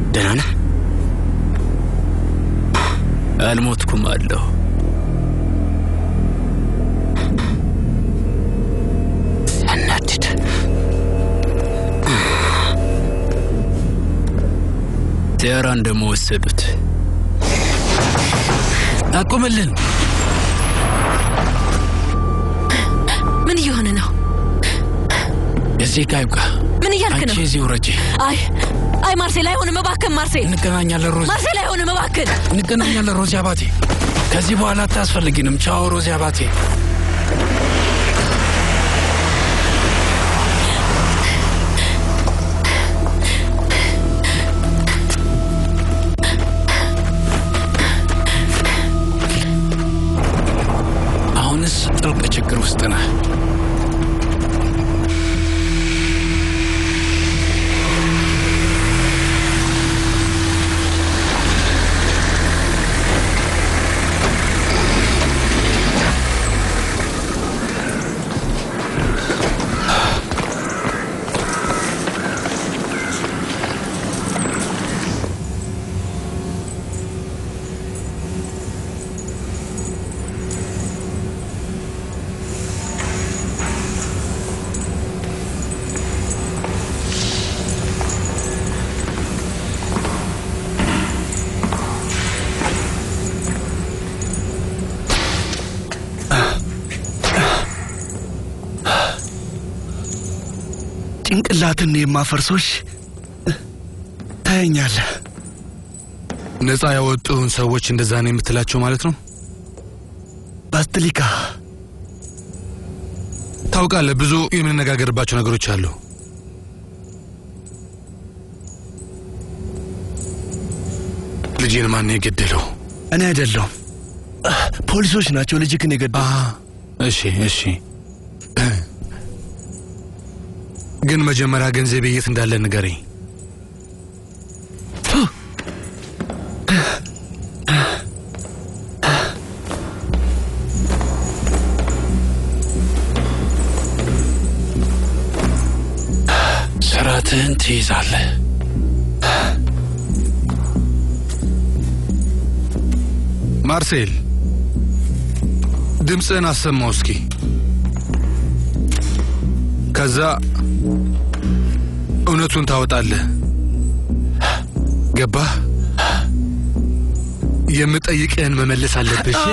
ደህና ነህ? አልሞትኩም አለሁ። ያናድድ። ቲያራን ደግሞ ወሰዱት። አቁምልን! ምን እየሆነ ነው? እዚህ ጋ ይብቃ። ምን እያልክ አንቺ ነው? እዚህ ውረጂ። አይ አይ፣ ማርሴል አይሆንም፣ እባክህን ማርሴል፣ እንገናኛለን ሮዚ፣ ማርሴል አይሆንም፣ እባክህን። እንገናኛለን ሮዚ አባቴ። ከዚህ በኋላ አታስፈልጊንም። ቻው ሮዚ አባቴ። አሁንስ ጥልቅ ችግር ውስጥ ነህ። ጭንቅላትን የማፈርሶሽ ታየኛለህ። ነፃ ያወጡህን ሰዎች እንደዛ ነው የምትላቸው ማለት ነው? ባስጥሊካ ታውቃለህ፣ ብዙ የምንነጋገርባቸው ነገሮች አሉ። ልጄን ማን ነው የገደለው? እኔ አይደለሁም፣ ፖሊሶች ናቸው ልጅክን የገደሉ። እሺ እሺ፣ ግን መጀመሪያ ገንዘቤ የት እንዳለ ንገረኝ። ስርዓትህን ትይዛለህ። ማርሴል ድምፅህን አሰማው እስኪ። ከዛ እውነቱን ታወጣለህ። ገባህ? የምጠይቅህን መመለስ አለብህ። እሺ?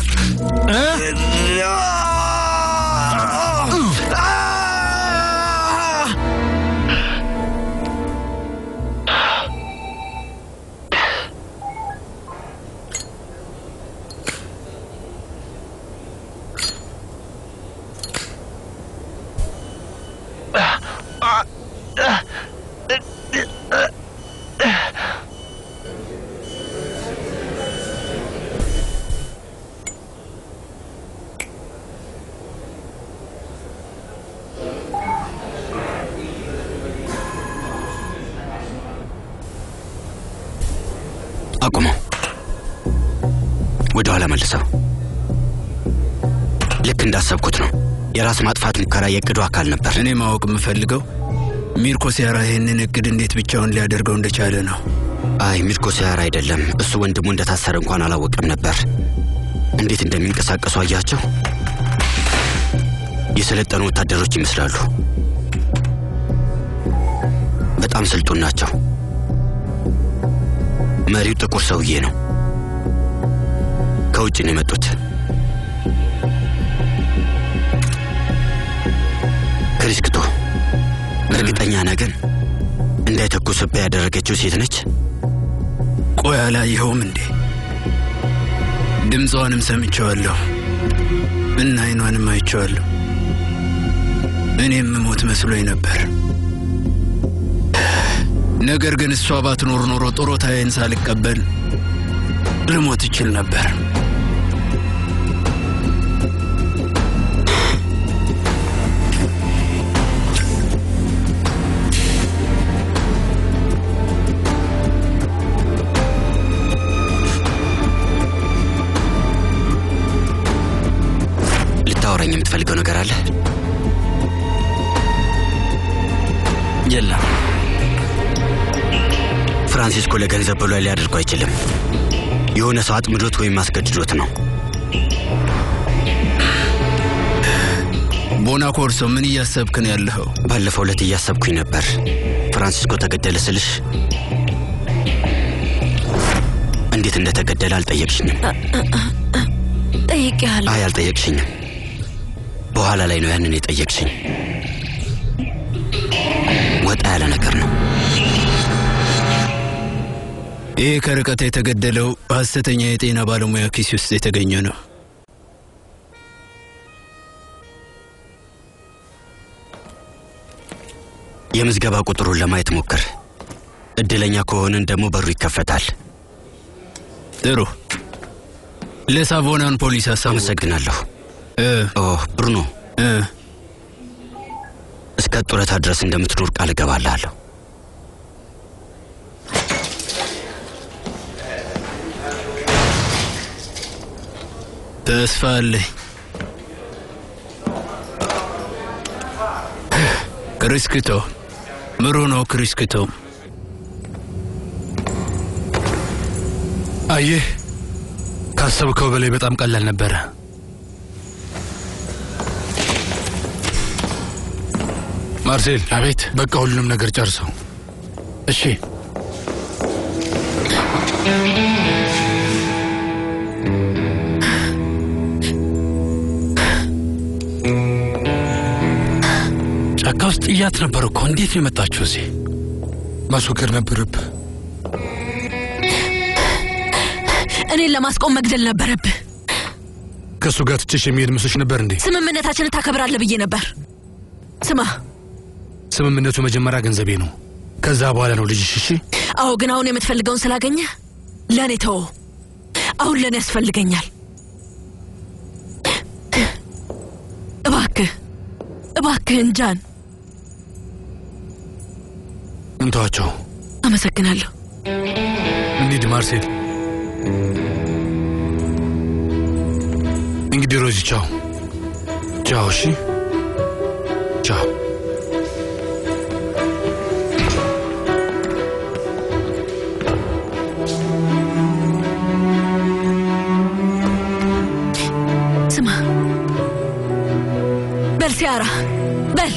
አቁመው፣ ወደ ኋላ መልሰው። ልክ እንዳሰብኩት ነው። የራስ ማጥፋት ሙከራ የእቅዱ አካል ነበር። እኔ ማወቅ የምፈልገው ሚርኮ ሲያራ ይህንን እቅድ እንዴት ብቻውን ሊያደርገው እንደቻለ ነው። አይ ሚርኮ ሲያራ አይደለም። እሱ ወንድሙ እንደታሰረ እንኳን አላወቀም ነበር። እንዴት እንደሚንቀሳቀሱ አያቸው። የሰለጠኑ ወታደሮች ይመስላሉ። በጣም ስልጡን ናቸው። መሪው ጥቁር ሰውዬ ነው። ከውጭ ነው የመጡት። ክሪስክቶ፣ እርግጠኛ ነህ ግን እንዳይተኩስብህ ያደረገችው ሴት ነች? ቆይ አላየኸውም እንዴ? ድምፅዋንም ሰምቼዋለሁ እና አይኗንም አይቼዋለሁ። እኔም ሞት መስሎኝ ነበር። ነገር ግን እሷ ባትኖር ኖሮ ጡረታዬን ሳልቀበል ልሞት እችል ነበር። ልታወራኝ የምትፈልገው ነገር አለ? የለም። ፍራንሲስኮ ለገንዘብ ብሎ ሊያደርጉ አይችልም። የሆነ ሰው አጥምዶት ወይም አስገድዶት ነው። ቦናኮርሶ ምን እያሰብክ ነው ያለኸው? ባለፈው ዕለት እያሰብኩኝ ነበር። ፍራንሲስኮ ተገደለ ስልሽ እንዴት እንደተገደለ አልጠየቅሽኝም። ጠይቄሃለሁ። አይ አልጠየቅሽኝም። በኋላ ላይ ነው ያንን የጠየቅሽኝ። ወጣ ያለ ነገር ነው። ይህ ከርቀት የተገደለው ሐሰተኛ የጤና ባለሙያ ኪስ ውስጥ የተገኘ ነው። የምዝገባ ቁጥሩን ለማየት ሞክር። እድለኛ ከሆንን ደግሞ በሩ ይከፈታል። ጥሩ። ለሳቮናን ፖሊስ አሳውቅ። አመሰግናለሁ። እ ኦ ብሩኖ፣ እ እስከ ጡረታ ድረስ እንደምትኖር ቃል እገባልሃለሁ። ተስፋ አለኝ። ክሪስክቶ ምሩኖ ክሪስክቶ አየህ፣ ካሰብከው በላይ በጣም ቀላል ነበረ። ማርሴል፣ አቤት። በቃ ሁሉንም ነገር ጨርሰው። እሺ ጫካ ውስጥ ጥያት ነበር እኮ። እንዴት ነው የመጣችሁ እዚህ? ማስወገድ ነበረብህ። እኔን ለማስቆም መግደል ነበረብህ። ከእሱ ጋር ትችሽ የሚሄድ ምስሎች ነበር እንዴ? ስምምነታችንን ታከብራለህ ብዬ ነበር። ስማ፣ ስምምነቱ መጀመሪያ ገንዘቤ ነው፣ ከዛ በኋላ ነው ልጅሽ። እሺ አዎ፣ ግን አሁን የምትፈልገውን ስላገኘ ለእኔ ተወው። አሁን ለእኔ ያስፈልገኛል። እባክህ እባክህን ጃን፣ እንተዋቸው። አመሰግናለሁ። እንሂድ ማርሴል። እንግዲህ ሮዚ ቻው ቻው። እሺ ቻው። ስማ፣ በል ሲያራ፣ በል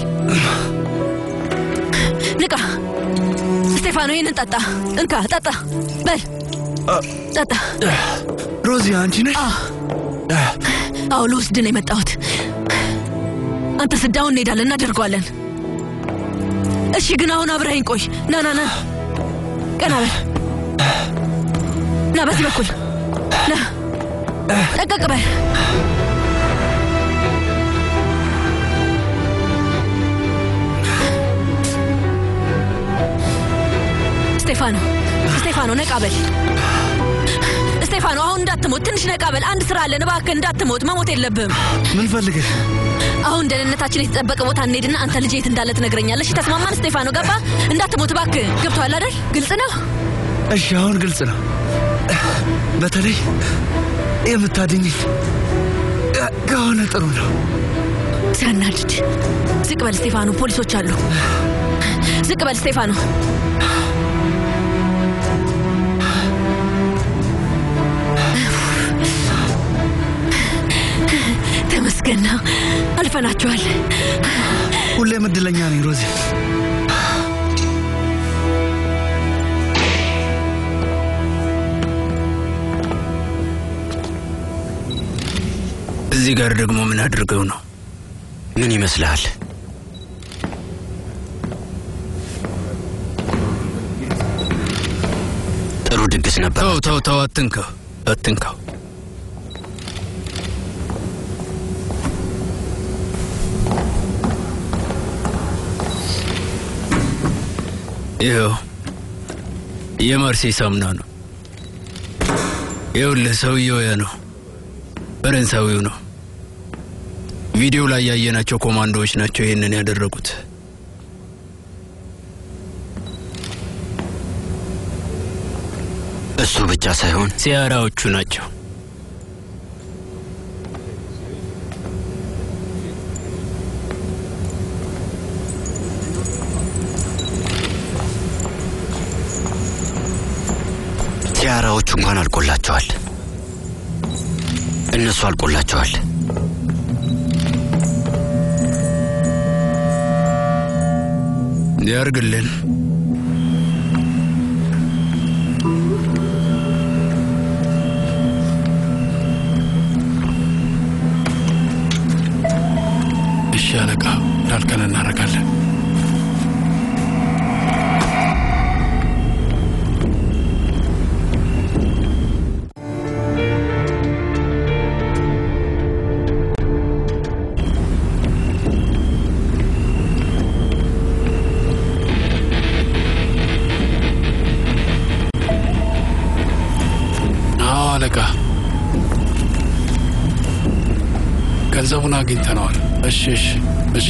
ንቃ። ስቴፋኖ ይህንን ጠጣ፣ እንካ ጠጣ፣ በል ጠጣ። ሮዚ አንቺ ነሽ? አዎ ልወስድ ነው የመጣሁት። አንተ ስዳውን እንሄዳለን፣ እናደርገዋለን። እሺ፣ ግን አሁን አብረኸኝ ቆይ። ና ና ና፣ ቀና በል ና፣ በዚህ በኩል ና፣ ጠቀቅ በል። ስቴፋኖ ስቴፋኖ፣ ነቃ በል ስቴፋኖ፣ አሁን እንዳትሞት፣ ትንሽ ነቃ በል። አንድ ስራ አለን፣ እባክህ እንዳትሞት፣ መሞት የለብህም። ምን ፈልገሽ? አሁን ደህንነታችን የተጠበቀ ቦታ እንሄድና አንተ ልጅ የት እንዳለ ትነግረኛለሽ። ተስማማን? ስቴፋኖ ገባ? እንዳትሞት እባክህ። ገብቶሃል አይደል? ግልጽ ነው። እሺ አሁን ግልጽ ነው። በተለይ የምታድኝኝ ከሆነ ጥሩ ነው። ሲያናድድ። ዝቅ በል ስቴፋኖ፣ ፖሊሶች አሉ። ዝቅ በል ስቴፋኖ። ተመስገን ነው። አልፈናቸዋል። ሁሌም እድለኛ ነኝ ሮዚ። እዚህ ጋር ደግሞ ምን አድርገው ነው? ምን ይመስልሃል? ጥሩ ድግስ ነበር። ተው ተው ተው፣ አትንካው አትንካው። ይኸው የማርሴይ ሳሙና ነው። ይኸውልህ ሰውየው ያ ነው፣ ፈረንሳዊው ነው። ቪዲዮ ላይ ያየናቸው ኮማንዶዎች ናቸው ይህንን ያደረጉት። እሱ ብቻ ሳይሆን ሲያራዎቹ ናቸው። ሲያራዎቹ እንኳን አልቆላቸዋል። እነሱ አልቆላቸዋል። ያርግልን። እሺ አለቃ፣ እንዳልከን እናደርጋለን። አዎ አለቃ፣ ገንዘቡን አግኝተነዋል። እሺ እሺ እሺ።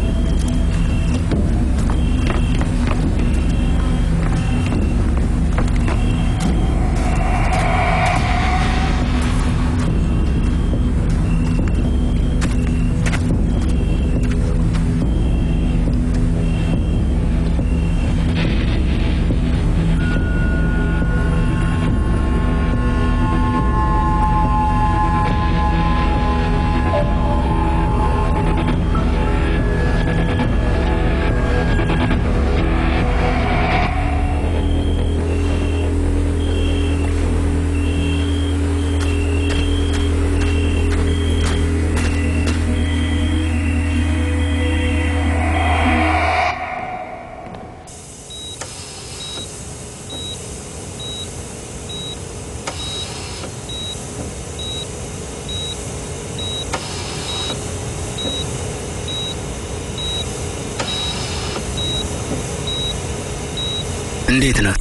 እንዴት ናት?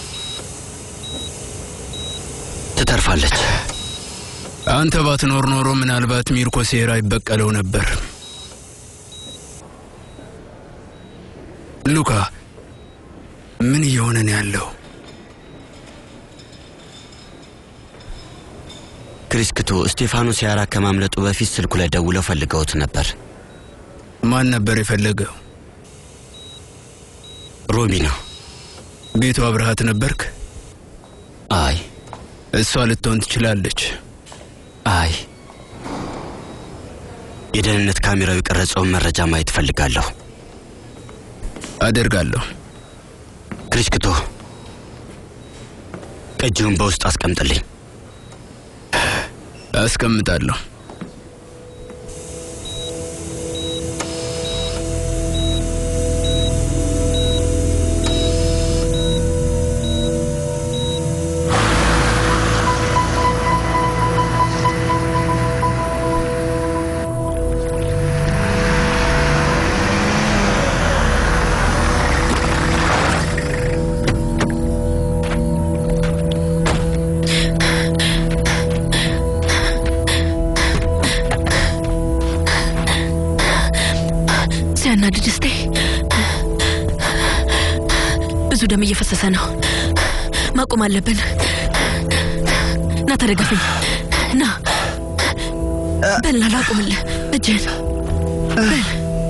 ትተርፋለች። አንተ ባትኖር ኖሮ ምናልባት ሚርኮ ሴራ ይበቀለው ነበር። ሉካ ምን እየሆነ ነው ያለው? ክሪስክቶ ስቴፋኖ ሲያራ ከማምለጡ በፊት ስልኩ ላይ ደውለው ፈልገውት ነበር። ማን ነበር የፈለገው? ሮሚ ነው። ቤቱ አብረሃት ነበርክ? አይ እሷ ልትሆን ትችላለች። አይ የደህንነት ካሜራው የቀረጸውን መረጃ ማየት ፈልጋለሁ። አደርጋለሁ። ክሪስክቶ ቅጂውን በውስጥ አስቀምጥልኝ። አስቀምጣለሁ። ሲያናድድ እስቴ ብዙ ደም እየፈሰሰ ነው። ማቆም አለብን። ና ተደገፈኝ። ና በልና ላቁምልህ እጅህን በል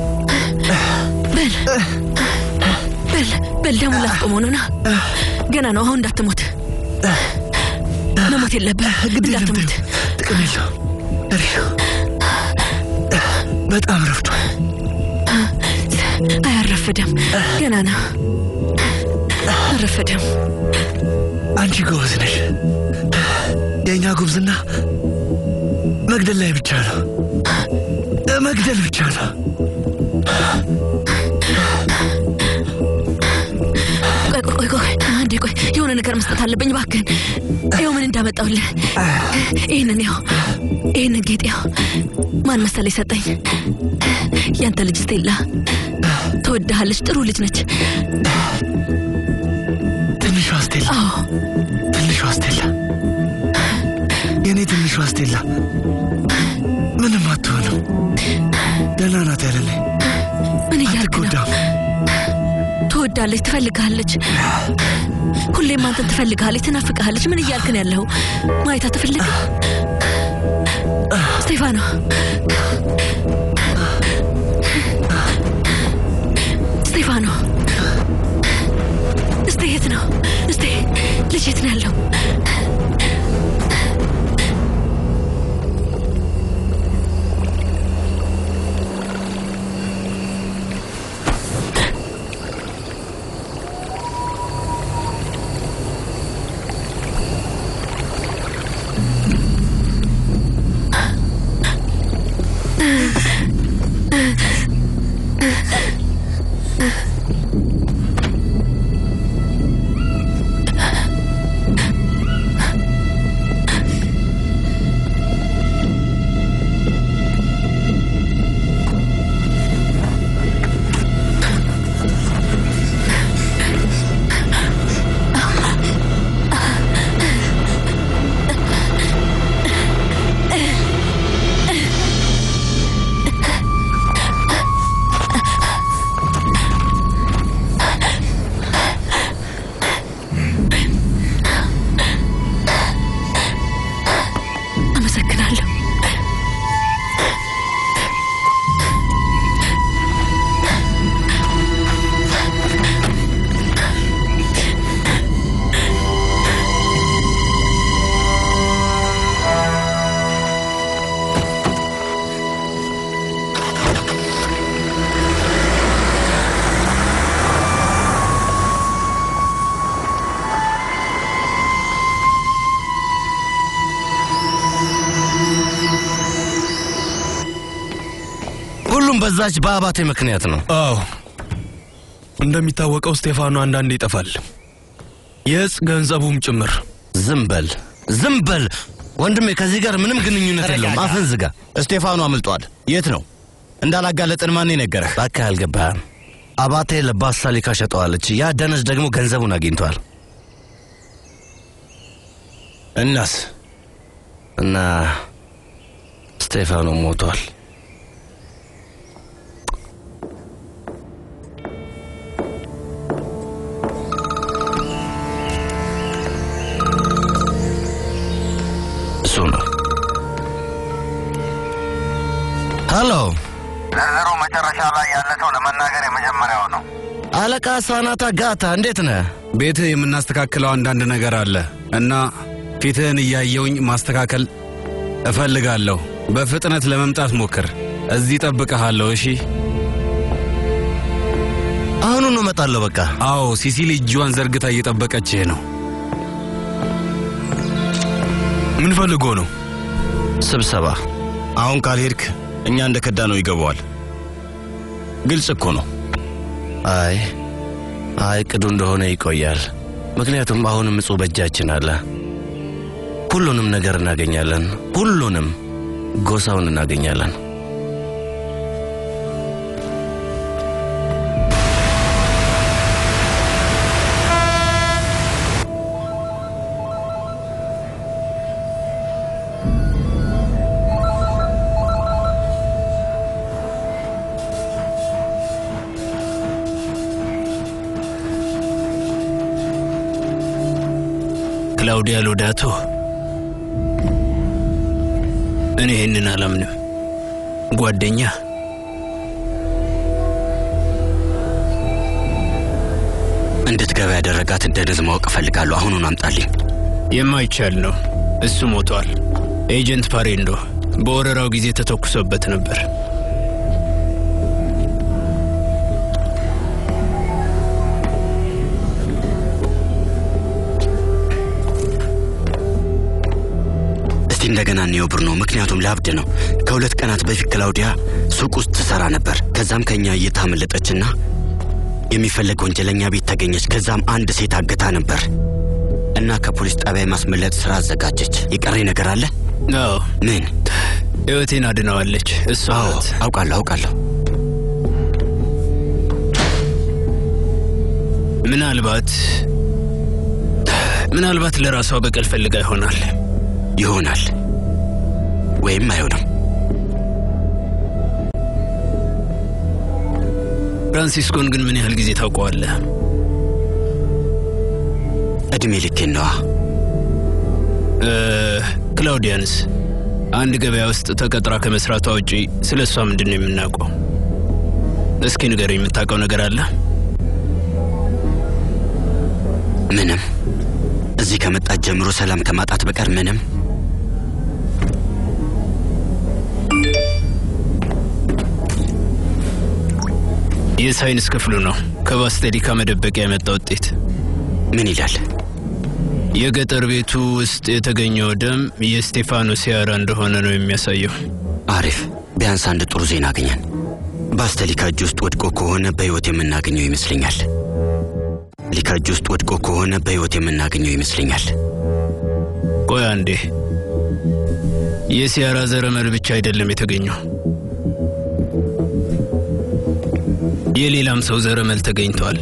በል በል በል ደሙን ላስቆመው ነው። ና ገና ነው። አሁን እንዳትሞት መሞት የለብህም። ግድ የለም እንዳትሞት ተይው። ጥቅም የለው እሪው በጣም ረፍቷል። አያረፍድም። ገና ነው። አረፈድም። አንቺ ጎበዝ ነሽ። የእኛ ጉብዝና መግደል ላይ ብቻ ነው፣ መግደል ብቻ ነው። ቆይ ቆይ ቆይ ቆይ አንዴ ቆይ፣ የሆነ ነገር መስጠት አለብኝ እባክህን። ይኸው ምን እንዳመጣውልህ። ይህንን ያው ይህንን ጌጥ ያው ማን መሰለ የሰጠኝ? ያንተ ልጅ ስቴላ ትወድሃለች። ጥሩ ልጅ ነች። ትንሿ ስቴላ፣ አዎ ትንሿ ስቴላ፣ የእኔ ትንሿ ስቴላ ምንም አትሆንም። ደህና ናት ያለልኝ ምን እያልክ ነው? አትጎዳም። ትወዳለች፣ ትፈልግሃለች። ሁሌም አንተን ትፈልግሃለች፣ ትናፍቅሃለች። ምን እያልክ ነው ያለው? ማየት አትፈልግም? ስቴፋኖ ስቴፋኖ፣ እስቴ የት ነው? እስቴ ልጅ የት ነው ያለው? በዛች በአባቴ ምክንያት ነው። አዎ እንደሚታወቀው ስቴፋኖ አንዳንዴ ይጠፋል፣ የእጽ ገንዘቡም ጭምር። ዝም በል ዝም በል ወንድሜ፣ ከዚህ ጋር ምንም ግንኙነት የለውም። አፍን ዝጋ። እስቴፋኖ አምልጧል። የት ነው? እንዳላጋለጥን ማን ነገረህ? እባክህ አልገባህም። አባቴ ለባሳሊካ ሸጠዋለች። ያ ደነዝ ደግሞ ገንዘቡን አግኝቷል። እናስ እና ስቴፋኖ ሞቷል። እሱ ነው። ሄሎ፣ ዝርዝሩ መጨረሻ ላይ ያለ ሰው ለመናገር የመጀመሪያው ነው። አለቃ ሳናታ ጋታ፣ እንዴት ነህ? ቤትህ የምናስተካክለው አንዳንድ ነገር አለ እና ፊትህን እያየውኝ ማስተካከል እፈልጋለሁ። በፍጥነት ለመምጣት ሞክር። እዚህ ጠብቀሃለሁ። እሺ? አሁኑኑ እመጣለሁ። በቃ አዎ፣ ሲሲሊ እጇን ዘርግታ እየጠበቀችህ ነው። ምን ፈልጎ ነው? ስብሰባ። አሁን ካልሄድክ እኛ እንደ ከዳ ነው ይገባዋል። ግልጽ እኮ ነው። አይ አይ፣ ቅዱ እንደሆነ ይቆያል። ምክንያቱም አሁንም እጹ በእጃችን አለ። ሁሉንም ነገር እናገኛለን። ሁሉንም ጎሳውን እናገኛለን። ክላውዲያ ሎዳቶ፣ እኔ ይህንን አላምንም። ጓደኛ እንድትገባ ያደረጋትን ደነዝ ማወቅ እፈልጋለሁ። አሁኑን አምጣልኝ። የማይቻል ነው። እሱ ሞቷል። ኤጀንት ፓሬንዶ በወረራው ጊዜ ተተኩሶበት ነበር። እስቲ እንደገና እንየው ብሩኖ፣ ምክንያቱም ላብድ ነው። ከሁለት ቀናት በፊት ክላውዲያ ሱቅ ውስጥ ትሰራ ነበር። ከዛም ከኛ እይታ አመለጠችና የሚፈለግ ወንጀለኛ ቤት ተገኘች። ከዛም አንድ ሴት አግታ ነበር እና ከፖሊስ ጣቢያ የማስመለጥ ስራ አዘጋጀች። የቀረኝ ነገር አለ? አዎ፣ ምን? ሕይወቴን አድነዋለች። እሷ አዎ፣ ናት። አውቃለሁ አውቃለሁ። ምናልባት ምናልባት ለራሷ በቀል ፈልጋ ይሆናል። ይሆናል ወይም አይሆንም። ፍራንሲስኮን ግን ምን ያህል ጊዜ ታውቀዋለህ? እድሜ ልኬን ነዋ። እ፣ ክላውዲያንስ አንድ ገበያ ውስጥ ተቀጥራ ከመስራቷ ውጪ ስለ እሷ ምንድን ነው የምናውቀው? እስኪ ንገረኝ፣ የምታውቀው ነገር አለ? ምንም። እዚህ ከመጣት ጀምሮ ሰላም ከማጣት በቀር ምንም። የሳይንስ ክፍሉ ነው ከባስቴሊካ መደበቂያ የመጣ ውጤት። ምን ይላል? የገጠር ቤቱ ውስጥ የተገኘው ደም የስቴፋኖ ሲያራ እንደሆነ ነው የሚያሳየው። አሪፍ። ቢያንስ አንድ ጥሩ ዜና አገኘን። በአስተሊካ እጅ ውስጥ ወድቆ ከሆነ በሕይወት የምናገኘው ይመስለኛል። ሊካ እጅ ውስጥ ወድቆ ከሆነ በሕይወት የምናገኘው ይመስለኛል። ቆይ አንዴ፣ የሲያራ ዘረመል ብቻ አይደለም የተገኘው፣ የሌላም ሰው ዘረመል ተገኝተዋል።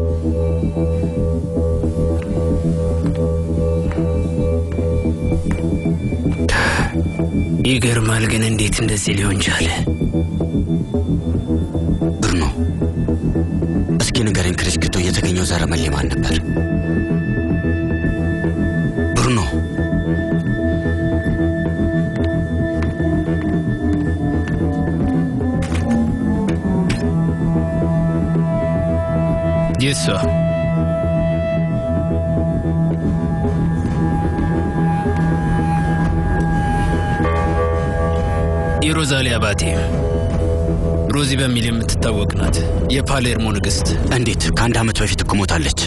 ይገርማል። ግን እንዴት እንደዚህ ሊሆን ቻለ? ብሩኖ፣ እስኪ ንገረኝ፣ ክሪስክቶ የተገኘው ዘረመል ማን ነበር? ብሩኖ፣ የሷ የሮዛሊ አባቴ ሮዚ በሚል የምትታወቅ ናት። የፓሌርሞ ንግሥት። እንዴት? ከአንድ ዓመት በፊት እኮ ሞታለች።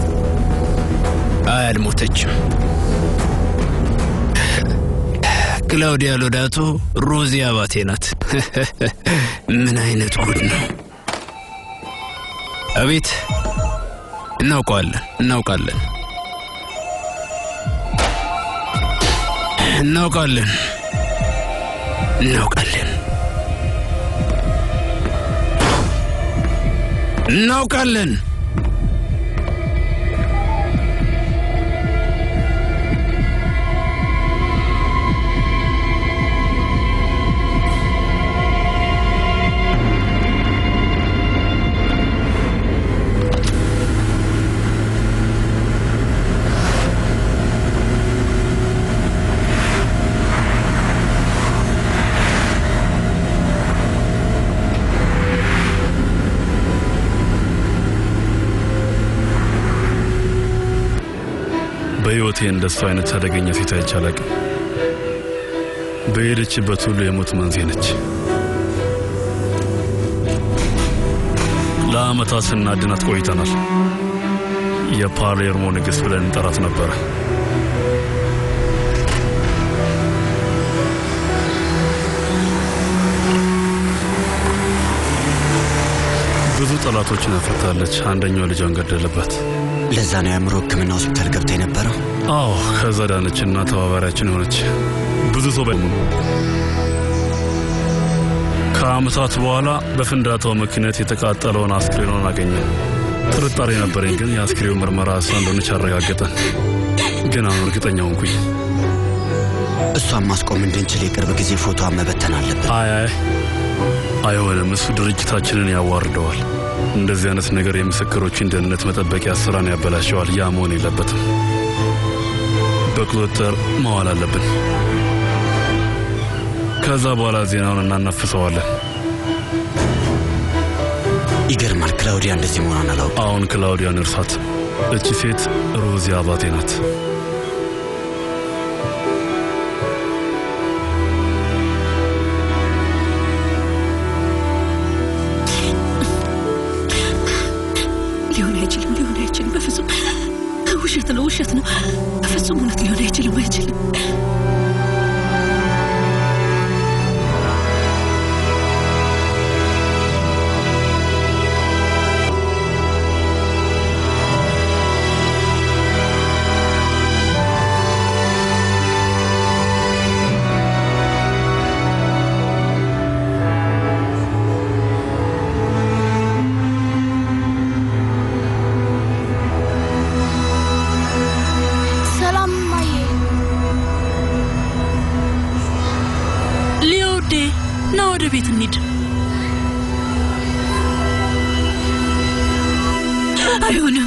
አይ አልሞተችም። ክላውዲያ ሎዳቶ ሮዚ አባቴ ናት። ምን አይነት ጉድ ነው! አቤት እናውቀዋለን፣ እናውቃለን፣ እናውቃለን፣ እናውቃለን፣ እናውቃለን። በሕይወቴ እንደሱ አይነት አደገኛ ሴት አይቼ አላቅም። በሄደችበት ሁሉ የሞት መንስኤ ነች። ለዓመታት ስናድናት ቆይተናል። የፓሌርሞ ንግሥት ብለን እንጠራት ነበረ። ብዙ ጠላቶችን አፍርታለች። አንደኛው ልጇን ገደለባት። ለዛ ነው የአእምሮ ሕክምና ሆስፒታል ገብታ የነበረው። አዎ ከዛ ዳነችና ተባባሪያችን የሆነች ብዙ ሰው በ ከዓመታት በኋላ በፍንዳታው ምክንያት የተቃጠለውን አስክሬኗን አገኘን። ጥርጣሬ ነበረኝ፣ ግን የአስክሬው ምርመራ እሷ እንደሆነች አረጋገጠን። ግን አሁን እርግጠኛ ሆንኩኝ። እሷን ማስቆም እንድንችል የቅርብ ጊዜ ፎቶዋን መበተን አለብን። አይ አይ አይሆንም፣ እሱ ድርጅታችንን ያዋርደዋል። እንደዚህ አይነት ነገር የምስክሮችን ደህንነት መጠበቂያ ስራን ያበላሸዋል። ያ መሆን የለበትም። በቁጥጥር መዋል አለብን። ከዛ በኋላ ዜናውን እናናፍሰዋለን። ይገርማል። ክላውዲያ እንደዚህ መሆኗን አላውቅም። አሁን ክላውዲያን እርሳት። እቺ ሴት ሮዚ አባቴ ናት። ሊሆን አይችልም፣ ሊሆን አይችልም። በፍጹም ውሸት ነው፣ ውሸት ነው። በፍጹም እውነት ሊሆን አይችልም፣ አይችልም። ሰላም ማዬ። ሊዮዴ ና ወደ ቤት እንሂድ። አይሆንም።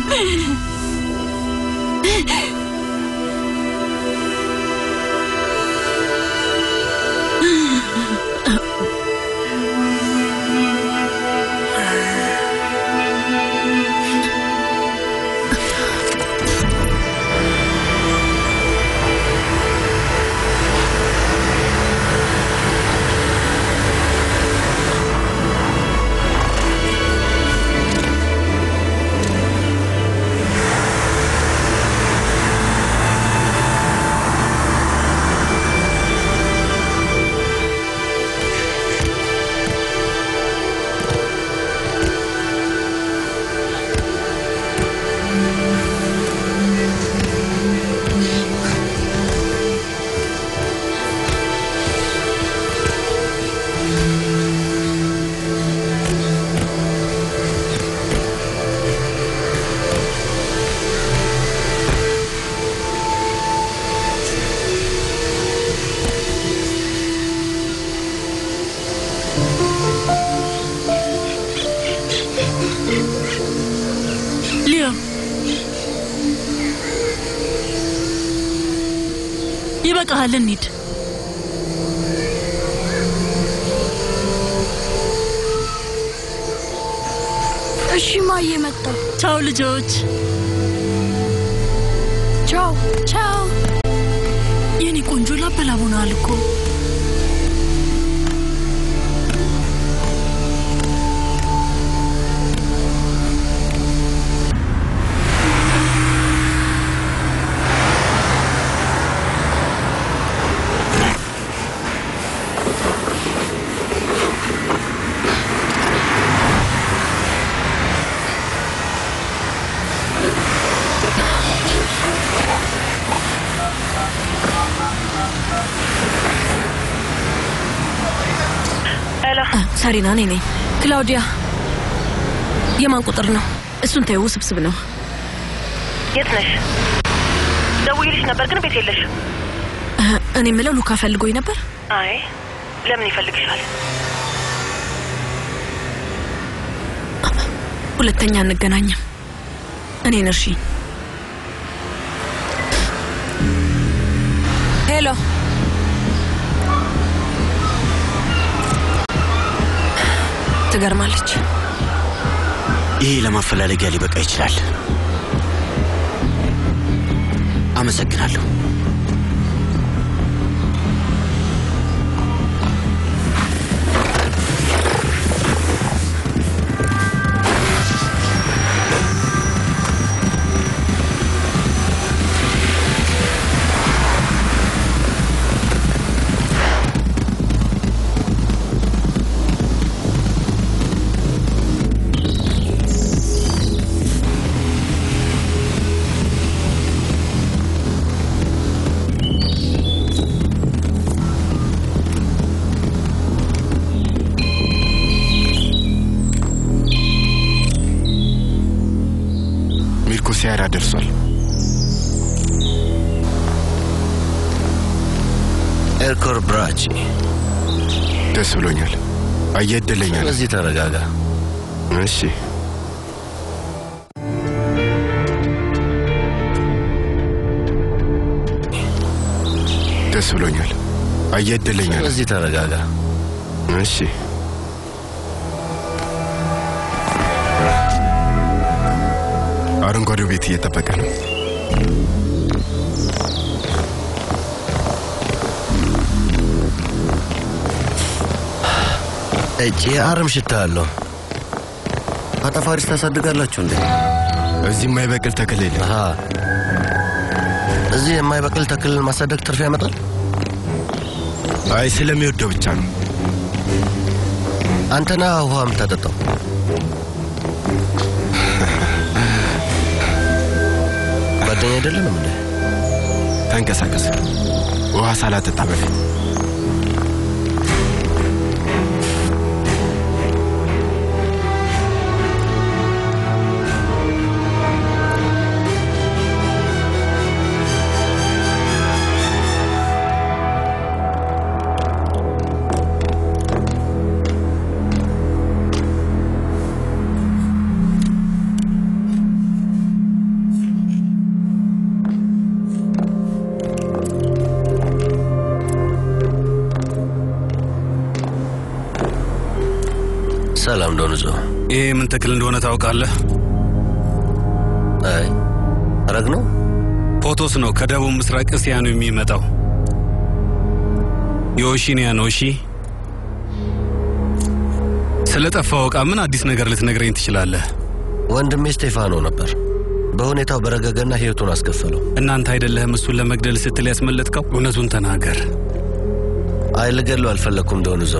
ሊዮ ይበቃሃል፣ እንሂድ። እሺ ማዬ፣ መጣሁ። ቻው ልጆች። ቻው ቻው። የኔ ቆንጆ ላበላብ ሆነዋል እኮ። ሳሪና እኔ ነኝ። ክላውዲያ፣ የማን ቁጥር ነው? እሱን ተይው፣ ውስብስብ ነው። የት ነሽ? ደውዬልሽ ነበር ግን ቤት የለሽም። እኔ የምለው ሉካ ፈልጎኝ ነበር። አይ ለምን ይፈልግሻል? ሁለተኛ አንገናኝም። እኔን እርሺ። ሄሎ ትገርማለች። ይሄ ለማፈላለጊያ ሊበቃ ይችላል። አመሰግናለሁ። ሚልኮ ሲያራ ደርሷል። ኤርኮር ብራቺ ደስ ብሎኛል። አየህ እድለኛ ነህ። ስለዚህ ተረጋጋ። እሺ ደስ ብሎኛል። አየህ እድለኛ ነህ። ስለዚህ ተረጋጋ። እሺ አረንጓዴው ቤት እየጠበቀ ነው። እጭ የአረም ሽታ አለው። አጠፋሪስ ታሳድጋላችሁ እንዴ? እዚህ የማይበቅል ተክል የለም። እዚህ የማይበቅል ተክልን ማሳደግ ትርፍ ያመጣል? አይ ስለሚወደው ብቻ ነው። አንተና ውሃ የምታጠጣው ጓደኛ አይደለንም እንዴ? ተንቀሳቀስ። ውሃ ሳላጠጣ በፊት ሰላም ዶንዞ። ይሄ ምን ተክል እንደሆነ ታውቃለህ? አይ ረግ ነው። ፖቶስ ነው። ከደቡብ ምስራቅ እስያ ነው የሚመጣው። የኦሺኒያ ነው። እሺ፣ ስለ ጠፋው ዕቃ ምን አዲስ ነገር ልትነግረኝ ትችላለህ? ወንድሜ ስቴፋኖ ነበር። በሁኔታው በረገገና ህይወቱን አስከፈለው። እናንተ አይደለህም እሱን ለመግደል ስትል ያስመለጥከው? እውነቱን ተናገር። አይ ልገለው አልፈለግኩም ዶንዞ።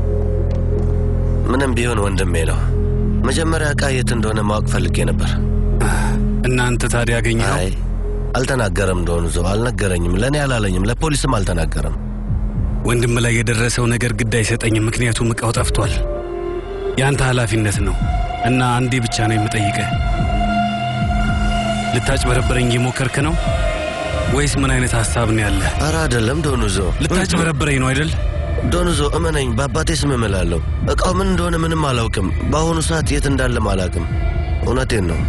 ምንም ቢሆን ወንድሜ ነው። መጀመሪያ ዕቃ የት እንደሆነ ማወቅ ፈልጌ ነበር። እናንተ ታዲያ ያገኘኸው? አይ አልተናገረም። ዶንዞ አልነገረኝም። ለእኔ አላለኝም። ለፖሊስም አልተናገረም። ወንድም ላይ የደረሰው ነገር ግድ አይሰጠኝም፣ ምክንያቱም ዕቃው ጠፍቷል። የአንተ ኃላፊነት ነው እና አንዴ ብቻ ነው የምጠይቅህ። ልታጭበረበረኝ እየሞከርክ ነው ወይስ ምን አይነት ሀሳብ ነው ያለ? ኧረ አይደለም ዶንዞ። ልታጭበረበረኝ ነው አይደል? ዶንዞ እመነኝ፣ በአባቴ ስም እምላለሁ። ዕቃው ምን እንደሆነ ምንም አላውቅም። በአሁኑ ሰዓት የት እንዳለም አላውቅም። እውነቴን ነው።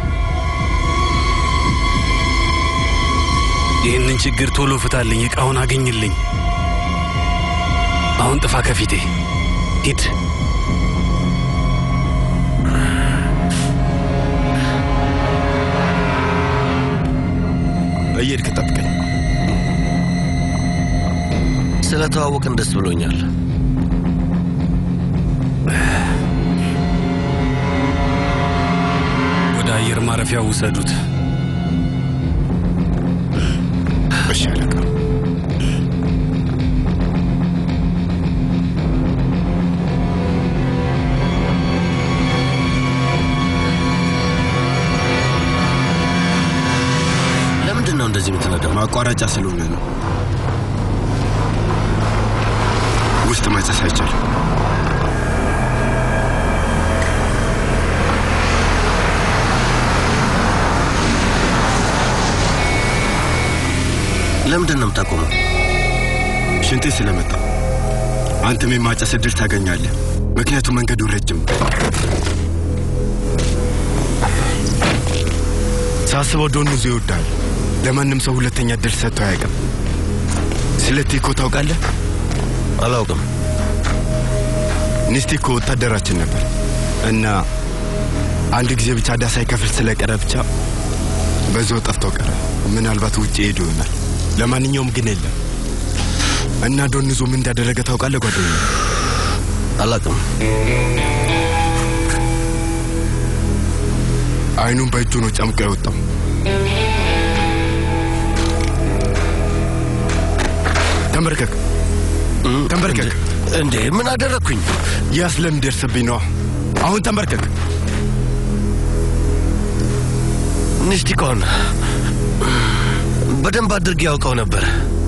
ይህንን ችግር ቶሎ ፍታልኝ፣ ዕቃውን አገኝልኝ። አሁን ጥፋ ከፊቴ ሂድ። እየሄድክ ጠብቀኝ። ስለተዋወቅን ደስ ብሎኛል። ወደ አየር ማረፊያው ውሰዱት። እሺ አለቃ። እንደዚህ የምትነዳው? ማቋረጫ ስለሆነ ነው። ውስጥ ማጨስ አይቻልም። ለምንድን ነው የምታቆመው? ሽንቴ ስለመጣ አንተም የማጨስ እድል ታገኛለህ። ምክንያቱም መንገዱ ረጅም ነው። ሳስበው ዶኑዙ ይወዳል። ለማንም ሰው ሁለተኛ እድል ሰጥቶ አያውቅም። ስለ ቲኮ ታውቃለህ? አላውቅም። ኒስቲኮ ወታደራችን ነበር እና አንድ ጊዜ ብቻ ዕዳ ሳይከፍል ስለቀረ ብቻ በዛው ጠፍቶ ቀረ። ምናልባት ውጭ ሄዶ ይሆናል። ለማንኛውም ግን የለም እና ዶንዞ ምን እንዳደረገ ታውቃለህ ጓደኛ? አላውቅም። አይኑን በእጁ ነው ጨምቆ ያወጣው። ተንበርከክ ተንበርከክ። እንዴ ምን አደረግኩኝ? ያ ስለሚደርስብኝ ነዋ። አሁን ተንበርከክ። ኒስቲኮን በደንብ አድርጌ ያውቀው ነበር።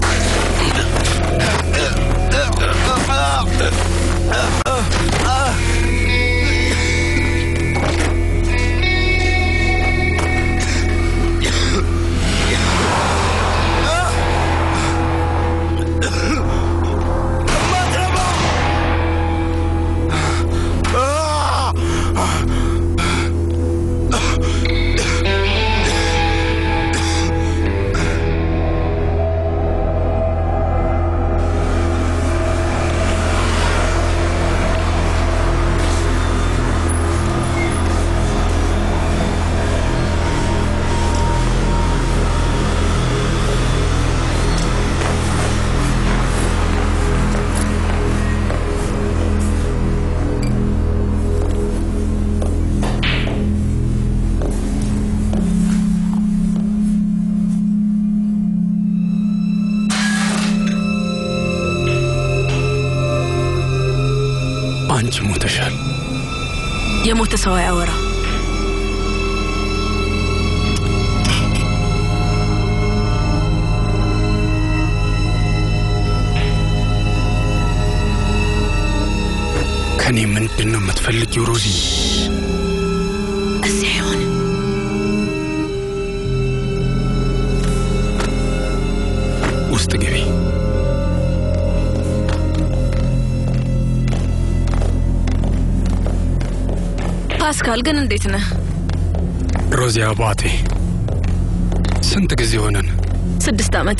አንቺ ሞተሻል። የሞተ ሰው አያወራ። ከኔ ምንድን ነው የምትፈልጊው ሮዚ? እዚህ አይሆንም። ውስጥ ግቢ። ፓስካል ግን እንዴት ነህ? ሮዚ አባቴ፣ ስንት ጊዜ ሆነን? ስድስት ዓመት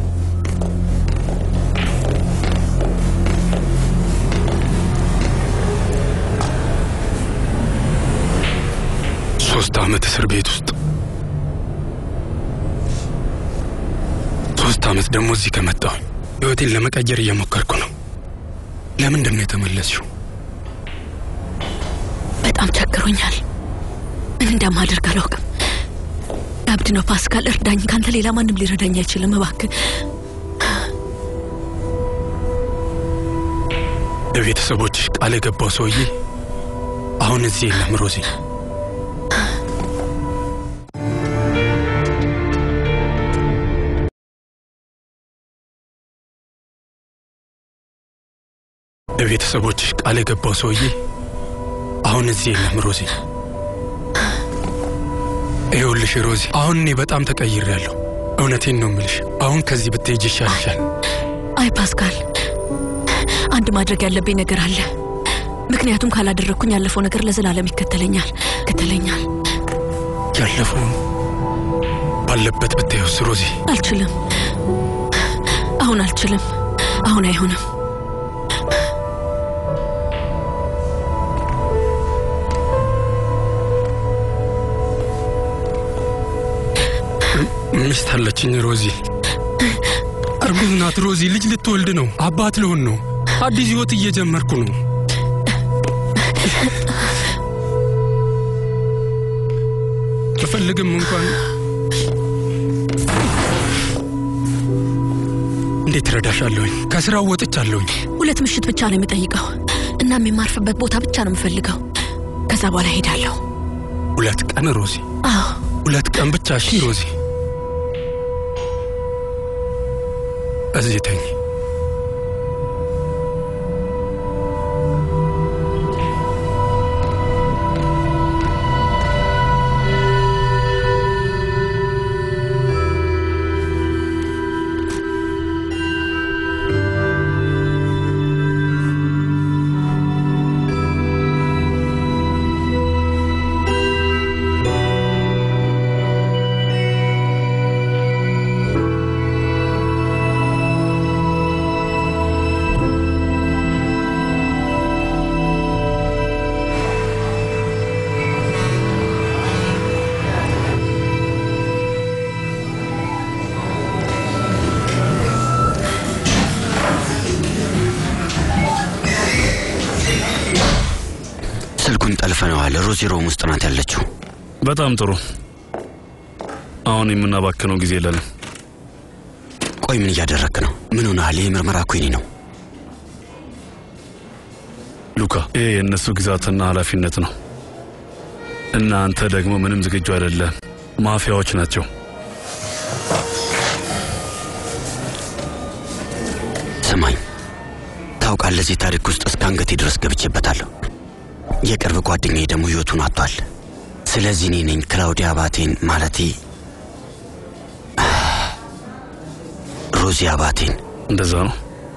ሶስት ዓመት እስር ቤት ውስጥ ሶስት ዓመት ደግሞ እዚህ ከመጣሁ ሕይወቴን ለመቀየር እየሞከርኩ ነው። ለምንድን ነው የተመለስሽው? በጣም ቸግሮኛል። ምን እንደማደርግ አላውቅም። አብድ ነው ፓስካል፣ እርዳኝ። ካንተ ሌላ ማንም ሊረዳኝ አይችልም። እባክህ ለቤተሰቦችሽ ቃል የገባው ሰውዬ አሁን እዚህ የለም ሮዚ። ለቤተሰቦችሽ ቃል የገባው ሰውዬ አሁን እዚህ የለም ሮዚ። ይኸውልሽ ሮዚ፣ አሁን እኔ በጣም ተቀይሬያለሁ። እውነቴን ነው የምልሽ። አሁን ከዚህ ብትሄጅ ይሻልሻል። አይ ፓስካል፣ አንድ ማድረግ ያለብኝ ነገር አለ። ምክንያቱም ካላደረግኩኝ ያለፈው ነገር ለዘላለም ይከተለኛል ይከተለኛል። ያለፈውን ባለበት ብታዩስ ሮዚ? አልችልም። አሁን አልችልም። አሁን አይሆንም። ሚስት አለችኝ ሮዚ። እርጉዝ ናት ሮዚ። ልጅ ልትወልድ ነው። አባት ልሆን ነው። አዲስ ህይወት እየጀመርኩ ነው። ብፈልግም እንኳን እንዴት ረዳሻለሁኝ? ከስራው ወጥቻለሁኝ። ሁለት ምሽት ብቻ ነው የሚጠይቀው። እናም የማርፍበት ቦታ ብቻ ነው የምፈልገው። ከዛ በኋላ ሄዳለሁ። ሁለት ቀን ሮዚ፣ አዎ ሁለት ቀን ብቻ። እሺ ሮዚ፣ እዚህ ተኝ። ስልኩን ጠልፈነዋል። ሮዚ ሮም ውስጥ ናት ያለችው። በጣም ጥሩ። አሁን የምናባክነው ጊዜ የለንም። ቆይ ምን እያደረክ ነው? ምን ሆነሃል? ይህ ምርመራ እኮ የኔ ነው። ሉካ፣ ይሄ የእነሱ ግዛትና ኃላፊነት ነው እና አንተ ደግሞ ምንም ዝግጁ አይደለም። ማፊያዎች ናቸው። ስማኝ፣ ታውቃለህ፣ እዚህ ታሪክ ውስጥ እስከ አንገቴ ድረስ ገብቼበታለሁ። የቅርብ ጓደኛዬ ደግሞ ህይወቱን አጥቷል። ስለዚህ እኔ ነኝ ክላውዲያ አባቴን ማለቴ ሮዚ አባቴን እንደዛ ነው።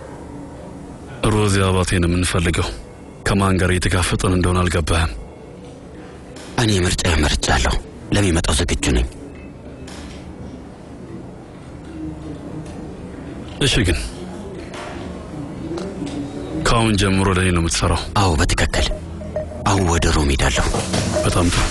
ሮዚ አባቴን የምንፈልገው ከማን ጋር እየተጋፈጠን እንደሆነ አልገባህም። እኔ ምርጫ መርጫለሁ። ለሚመጣው ዝግጁ ነኝ። እሺ፣ ግን ከአሁን ጀምሮ ለእኔ ነው የምትሰራው? አዎ፣ በትክክል አሁን ወደ ሮም ሄዳለሁ። በጣም ጥሩ።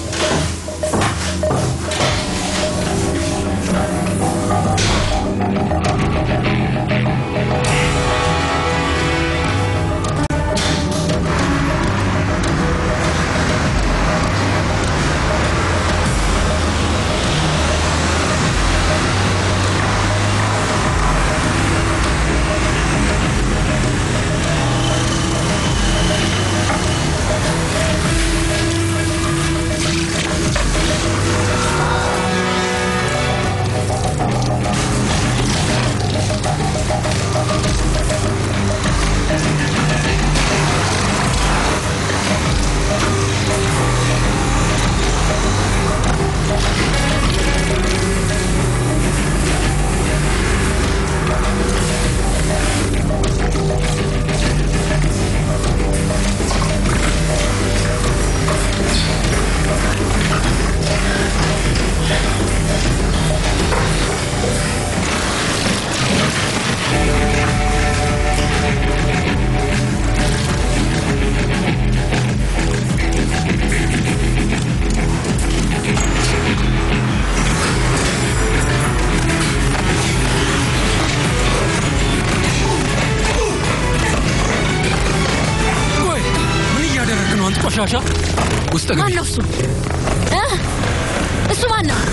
ቆይ ምን እያደረግህ ነው አንተ ቆሻሻ? ውስጥ ግቢ። ማን ነው እሱ እ? እሱ ማን ነው?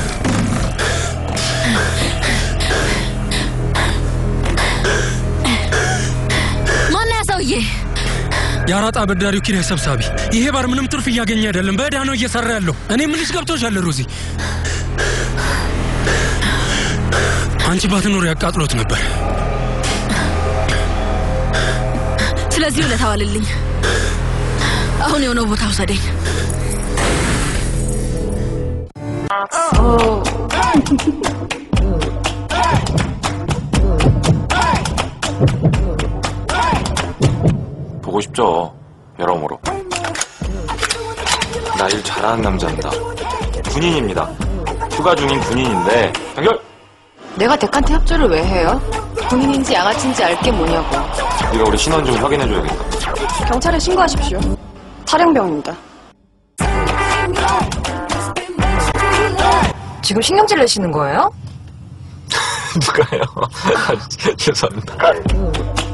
ማን ያ ሰውዬ? የአራጣ አበዳሪው ኪራይ ሰብሳቢ። ይሄ ባር ምንም ትርፍ እያገኘ አይደለም፣ በዕዳ ነው እየሰራ ያለው። እኔ ምንሽ ገብቶሻል ሮዚ? አንቺ ባትኖር ያቃጥሎት ነበር። ስለዚህ ውለታ ዋልልኝ። አሁን የሆነው ቦታ ውሰደኝ። 보고 싶죠. 여러모로. 나 일 잘하는 남자입니다. 군인입니다. 휴가 중인 군인인데 연결. 내가 덱한테 협조를 왜 해요? 군인인지 양아치인지 알 게 뭐냐고. 네가 우리 신원 좀 확인해줘야겠다. 경찰에 신고하십시오. 탈영병입니다. 지금 신경질 내시는 거예요? 누가요? 아, 죄송합니다.